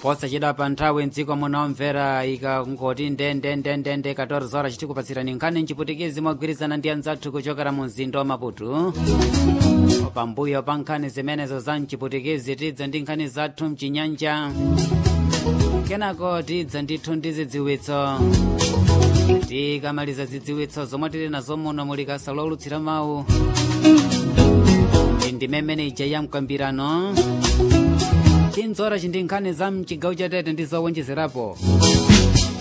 posachedwa pa nthawi mdziko munomvera ikangoti ndendendendende 14 horas chitikupatsirani nkhani mchiputikizi mogwirizana ndi anzathu kuchokera mu mzinda wa maputu pambuyo pa nkhani zimenezo za mchiputikizi tidza ndi nkhani zathu mchinyanja kenako tidza ndithu ndi zidziwitso tikamaliza zidziwitso zomwe tili nazo muno muli kasa lolutsira mawu ndi mmene ija ya mkambirano tinzora chindi nkhani za mchigawo chatete ndi zowonjezerapo